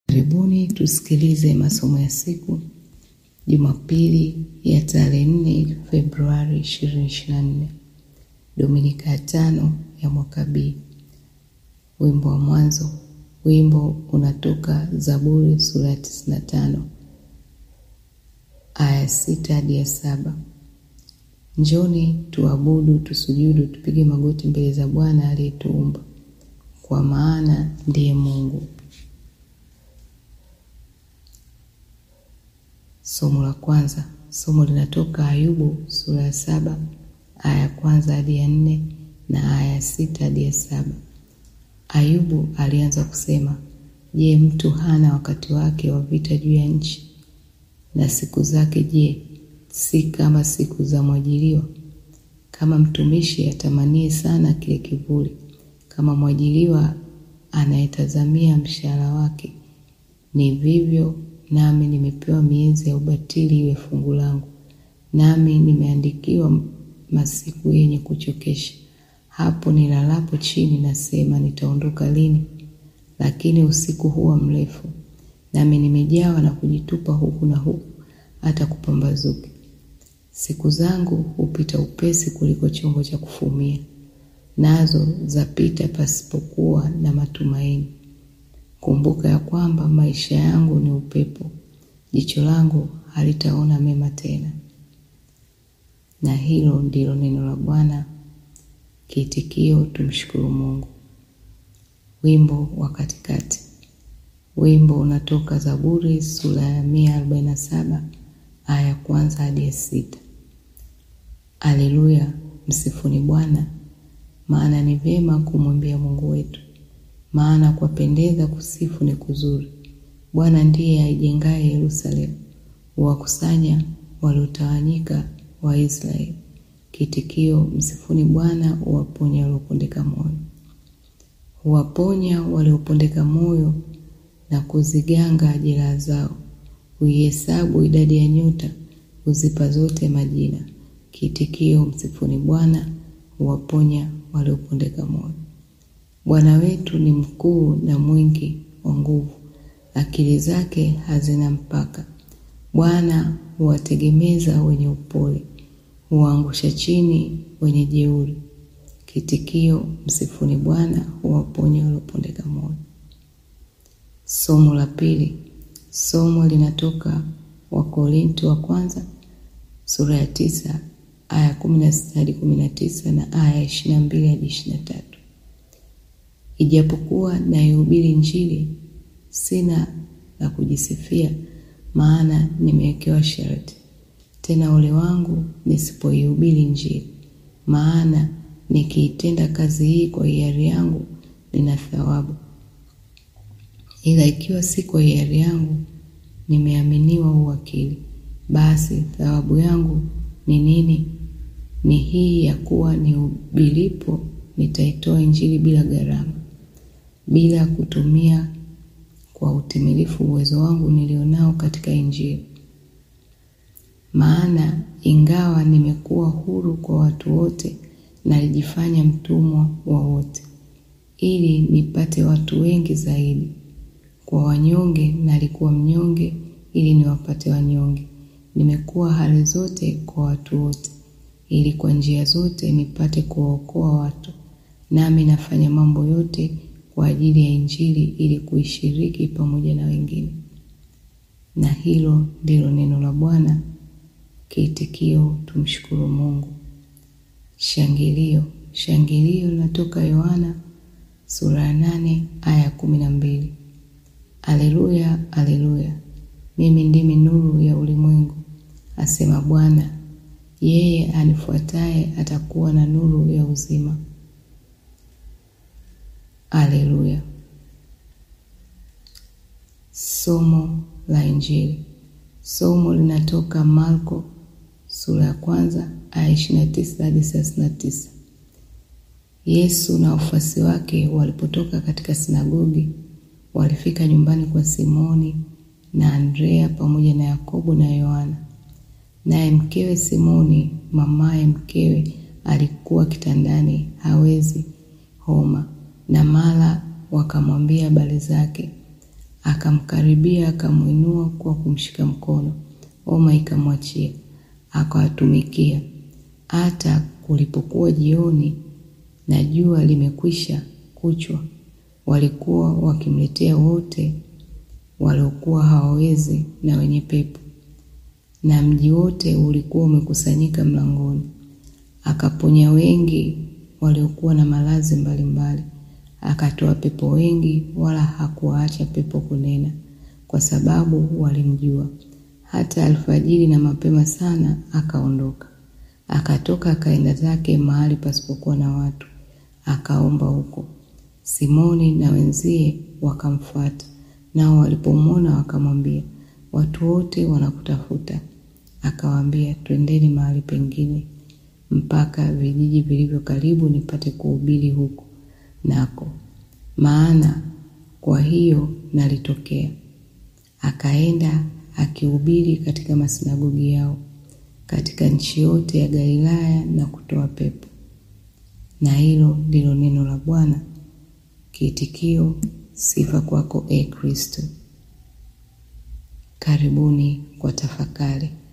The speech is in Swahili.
Karibuni tusikilize masomo ya siku Jumapili ya tarehe nne Februari 2024, Dominika ya tano ya mwaka B. Wimbo wa mwanzo. Wimbo unatoka Zaburi sura ya 95 aya sita hadi ya saba. Njoni tuabudu, tusujudu, tupige magoti mbele za Bwana aliyetuumba, kwa maana ndiye Mungu. Somo la kwanza. Somo linatoka Ayubu sura ya saba aya ya kwanza hadi ya nne na aya ya sita hadi ya saba. Ayubu alianza kusema, Je, mtu hana wakati wake wa vita juu ya nchi? Na siku zake je, si kama siku za mwajiriwa? Kama mtumishi atamanie sana kile kivuli, kama mwajiriwa anayetazamia mshahara wake, ni vivyo nami nimepewa miezi ya ubatili iwe fungu langu, nami nimeandikiwa masiku yenye kuchokesha. Hapo nilalapo chini nasema, nitaondoka lini? Lakini usiku huwa mrefu, nami nimejawa na kujitupa huku na huku hata kupambazuke. Siku zangu hupita upesi kuliko chombo cha kufumia, nazo zapita pasipokuwa na matumaini. Kumbuka ya kwamba maisha yangu ni upepo, jicho langu halitaona mema tena. Na hilo ndilo neno la Bwana. Kiitikio: tumshukuru Mungu. Wimbo wa katikati. Wimbo unatoka Zaburi sura ya mia arobaini na saba aya ya kwanza hadi ya sita. Aleluya, msifuni Bwana, maana ni vyema kumwimbia Mungu wetu, maana kwapendeza kusifu ni kuzuri. Bwana ndiye aijengaye Yerusalemu, huwakusanya waliotawanyika wa Israeli. Kiitikio: msifuni Bwana, huwaponya waliopondeka moyo. Huwaponya waliopondeka moyo na kuziganga jeraha zao. Huihesabu idadi ya nyota, huzipa zote majina. Kiitikio: msifuni Bwana, huwaponya waliopondeka moyo. Bwana wetu ni mkuu na mwingi wa nguvu, akili zake hazina mpaka. Bwana huwategemeza wenye upole, huwaangusha chini wenye jeuri. Kiitikio: msifuni Bwana, huwaponya waliopondeka moyo. Somo la pili. Somo linatoka Wakorinto wa kwanza sura ya tisa aya kumi na sita hadi kumi na tisa na aya ishirini na mbili hadi ishirini na tatu. Ijapokuwa naihubiri Injili, sina la kujisifia, maana nimewekewa sharti. Tena ole wangu nisipoihubiri Injili, maana nikiitenda kazi hii kwa hiari yangu nina thawabu, ila ikiwa si kwa hiari yangu, nimeaminiwa uwakili. Basi thawabu yangu ni nini? Ni hii ya kuwa nihubiripo nitaitoa Injili bila gharama, bila kutumia kwa utimilifu uwezo wangu nilionao katika Injili. Maana ingawa nimekuwa huru kwa watu wote, nalijifanya mtumwa wa wote, ili nipate watu wengi zaidi. Kwa wanyonge nalikuwa mnyonge, ili niwapate wanyonge. Nimekuwa hali zote kwa watu wote, ili kwa njia zote nipate kuwaokoa watu. Nami nafanya mambo yote kwa ajili ya Injili, ili kuishiriki pamoja na wengine. Na hilo ndilo neno la Bwana. Kiitikio: tumshukuru Mungu. Shangilio. Shangilio linatoka Yohana sura ya nane aya ya kumi na mbili. Aleluya, aleluya, mimi ndimi nuru ya ulimwengu, asema Bwana. Yeye anifuataye atakuwa na nuru ya uzima. Aleluya. Somo la Injili. Somo linatoka Marko sura ya kwanza aya ishirini na tisa hadi thelathini na tisa. Yesu na wafuasi wake walipotoka katika sinagogi, walifika nyumbani kwa Simoni na Andrea pamoja na Yakobo na Yohana. Naye mkewe Simoni, mamaye mkewe, alikuwa kitandani hawezi homa, na mara wakamwambia habari zake. Akamkaribia, akamwinua kwa kumshika mkono, homa ikamwachia, akawatumikia. Hata kulipokuwa jioni na jua limekwisha kuchwa, walikuwa wakimletea wote waliokuwa hawawezi na wenye pepo, na mji wote ulikuwa umekusanyika mlangoni. Akaponya wengi waliokuwa na maradhi mbalimbali, akatoa pepo wengi, wala hakuwaacha pepo kunena, kwa sababu walimjua. Hata alfajiri na mapema sana akaondoka, akatoka akaenda zake mahali pasipokuwa na watu, akaomba huko. Simoni na wenzie wakamfuata, nao walipomwona wakamwambia, watu wote wanakutafuta. Akawaambia, twendeni mahali pengine mpaka vijiji vilivyo karibu, nipate kuhubiri huko nako, maana kwa hiyo nalitokea. Akaenda akihubiri katika masinagogi yao katika nchi yote ya Galilaya na kutoa pepo. Na hilo ndilo neno la Bwana. Kiitikio: sifa kwako, e Kristo. Karibuni kwa tafakari.